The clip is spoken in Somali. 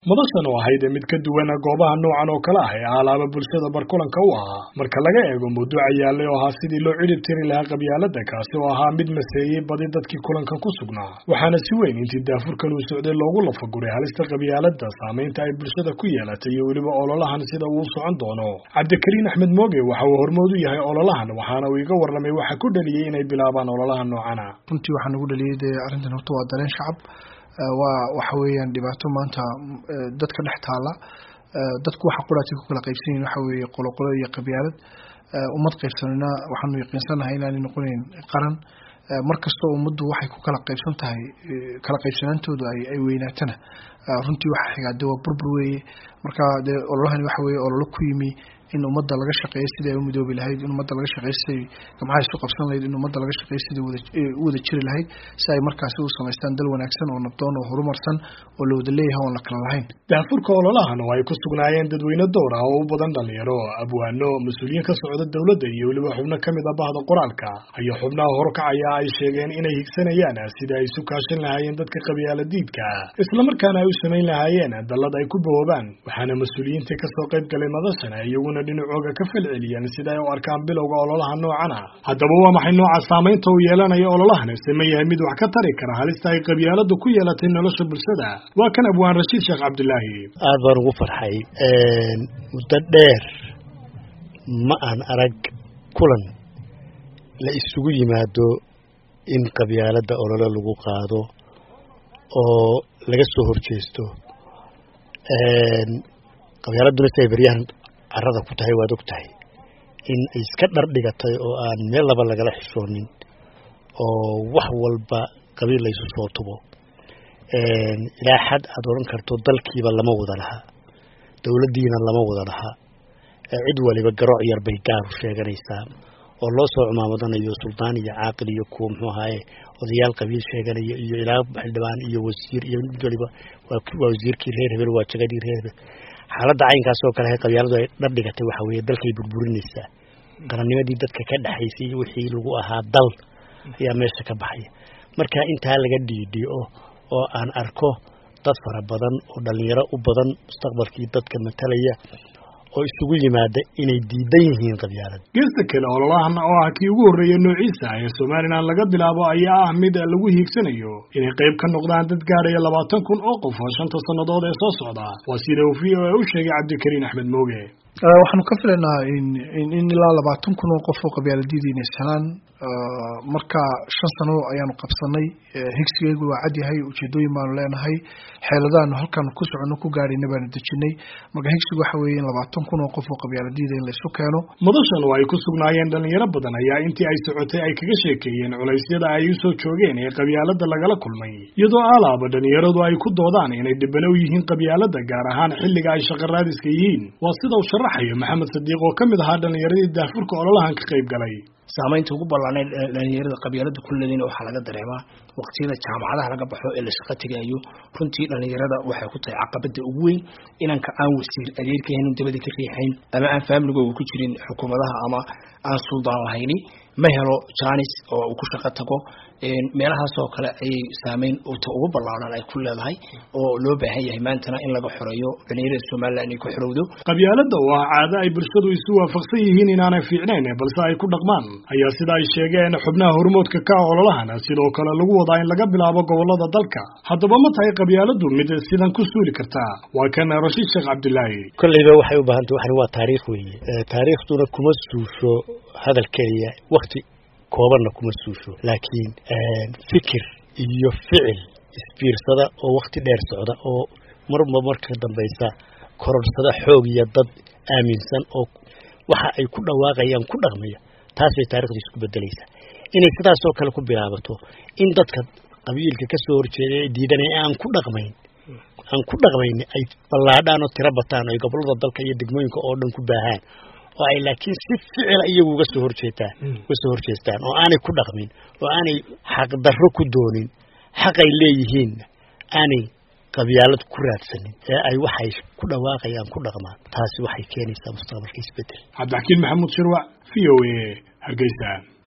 madashan oo ahayd mid ka duwana goobaha noocan oo kale ah ee alaaba bulshada barkulanka u ahaa marka laga eego mawduuca yaallay oo ahaa sidii loo cidhib tiri lahaa qabyaalada kaasi oo ahaa mid maseeyey badi dadkii kulankan ku sugnaa waxaana si weyn intii daafurkan uu socday loogu lafaguray halista qabyaalada saamaynta ay bulshada ku yeelatay iyo weliba ololahan sida uu socon doono cabdikariin axmed mooge waxa uu hormood u yahay ololahan waxaana uu iga warramay waxa ku dhaliyey inay bilaabaan ololaha noocana runtii waxaa nagu dhaliyey dee arrintan horta waa dareen shacab waa waxa weeyaan dhibaato maanta dadka dhex taala dadku waxa quraatay ku kala qaybsan yihin waxa weeye qoloqolo iyo qabyaalad ummad qaybsanina waxaanu yaqiinsanahay inaanay noqonayn qaran mar kastoo ummaddu waxay ku kala qaybsan tahay kala qaybsanaantoodu ay weynaatana runtii waxa xigaa de waa burbur weeye marka dee ololahani waxa weeye ololo ku yimi in ummadda laga shaqeeyo sidai ay u midoobi lahayd in ummadda laga shaqeeyo siday gamcaha isu qabsan lahayd in ummadda laga shaqeeyo sidai wada u wada jiri lahayd si ay markaasi u samaystaan dal wanaagsan oo nabdoon oo horumarsan oo la wada leeyahay oon la kala lahayn daafurka ololahan oo ay ku sugnaayeen dadweyne dowr ah oo u badan dhalinyaro abwaano mas-uuliyiin ka socda dowladda iyo weliba xubno ka mid a bahda qoraalka ayaa xubnaha horkacaya ay sheegeen inay higsanayaan sida ay isu kaashan lahaayeen dadka qabyaaladiidka islamarkaana ay u samayn lahaayeen dallad ay ku bahoobaan waxaana mas-uuliyiintii kasoo qayb galay madashana iyaguna dhinacooga ka falceliyeen sida ay u arkaan bilowga ololaha noocana haddaba waa maxay nooca saamaynta uu yeelanayo ololahan se ma yahay mid wax ka tari kara halista ay qabyaaladu ku yeelatay nolosha bulshada waa kan abwaan rashiid sheekh cabdilaahi aada baan ugu farxay muddo dheer ma aan arag kulan la isugu yimaado in qabyaalada olole lagu qaado oo laga soo horjeesto qabyaaladuna si ay baryahan carada ku tahay waad og tahay in ay iska dhar dhigatay oo aan meel laba lagala xishoonin oo wax walba qabiil laysu soo tubo ilaa xad aada odhan karto dalkiiba lama wada lahaa dowladdiina lama wada lahaa cid waliba garooc yar bay gaaru sheeganaysaa oo loo soo cumaamadanayo suldaan iyo caaqil iyo kuwa muxuu ahaaye odayaal qabiil sheeganaya iyo ilaa xildhibaan iyo wasiir iyo mid waliba waa wasiirkii reer hebel waa jagadii reer hebel xaaladda caynkaas oo kale qabyaaladu ay dhar dhigatay waxa weeye dalkay burburinaysaa qarannimadii dadka ka dhexaysay wixii lagu ahaa dal ayaa meesha ka baxaya marka intaa laga dhiidhiyo oo aan arko dad fara badan oo dhalinyaro u badan mustaqbalkii dadka matalaya oo isugu yimaada inay diidan yihiin qabyaalad geesta kale ololahan oo ah kii ugu horreeya noociisa ee somalilan laga bilaabo ayaa ah mid lagu hiigsanayo inay qayb ka noqdaan dad gaadhaya labaatan kun oo qof oo shanta sannadood ee soo socda waa sida uu v o a u sheegay cabdikariin axmed mooge waxaanu ka filaynaa in ilaa labaatan kun oo qof oo qabyaaladiida inay ishelaan marka shan sano ayaanu qabsanay higsigeygu waa cadyahay ujeedooyin baanu leenahay xeeladaanu halkaanu ku soconno ku gaadhayna baanu dejinay marka higsigu waxa weeye in labaatan kun oo qof oo qabyaaladiida in laysu keeno madashan oo ay ku sugnaayeen dhalinyaro badan ayaa intii ay socotay ay kaga sheekeeyeen culaysyada ay usoo joogeen ee qabyaalada lagala kulmay iyadoo alaaba dhalinyaradu ay ku doodaan inay dhibano u yihiin qabyaalada gaar ahaan xilliga ay shaqaraadiska yihiin waa sida uu sharaxayo maxamed sadiiq oo ka mid ahaa dhalinyaradii daafurka ololahan ka qayb galay saamaynta ugu ballaanay dhalinyarada qabyaalada kulleedina waxaa laga dareemaa waqtiyada jaamacadaha laga baxo ee la shaqo tegayo runtii dhalinyarada waxay ku tahay caqabada ugu weyn inanka aan wasiir adeerka haynin dabada ka riixayn ama aan faamligooga ku jirin xukuumadaha ama aan suldaan lahayni ma helo janis oo uu ku shaqo tago meelahaasoo kale ayay saameyn ta ugu ballaaran ay ku leedahay oo loo baahan yahay maantana in laga xoreeyo dhalinyarada somalilan inay ku xorowdo qabyaalada oo ah caado ay bulshadu isu waafaqsan yihiin inaanay fiicnayn balse ay ku dhaqmaan ayaa sida ay sheegeen xubnaha hormoodka ka ololahan sidoo kale lagu wadaa in laga bilaabo gobolada dalka haddaba ma tahay qabyaaladu mid sidan ku suuli kartaa waa kan rashiid sheekh cabdilaahi kolleyba waxay u baahantay waxani waa taariikh weeye taariikhduna kuma suusho hadal keliya wakti koobanna kuma suusho laakiin fikir iyo ficil isbiirsada oo wakti dheer socda oo marba marka dambaysa kororsada xoog iyo dad aaminsan oo waxa ay ku dhawaaqayaan ku dhaqmaya taasbay taarikhdu isku bedelaysaa inay sidaasoo kale ku bilaabato in dadka qabiilka ka soo horjeeda ee diidanaya aan ku dhaqmayn aan ku dhaqmayn ay ballaadhaan oo tiro bataan ay gobolada dalka iyo degmooyinka oo dhan ku baahaan oo ay laakiin si ficila iyagu uga soo horjeetaan uga soo horjeestaan oo aanay ku dhaqmin oo aanay xaqdarro ku doonin xaqay leeyihiin aanay qabyaalad ku raadsanin ee ay waxay ku dhawaaqayaan ku dhaqmaan taasi waxay keenaysaa mustaqbalka isbedel cabdixakiin maxamuud shirwac v o a hargeysa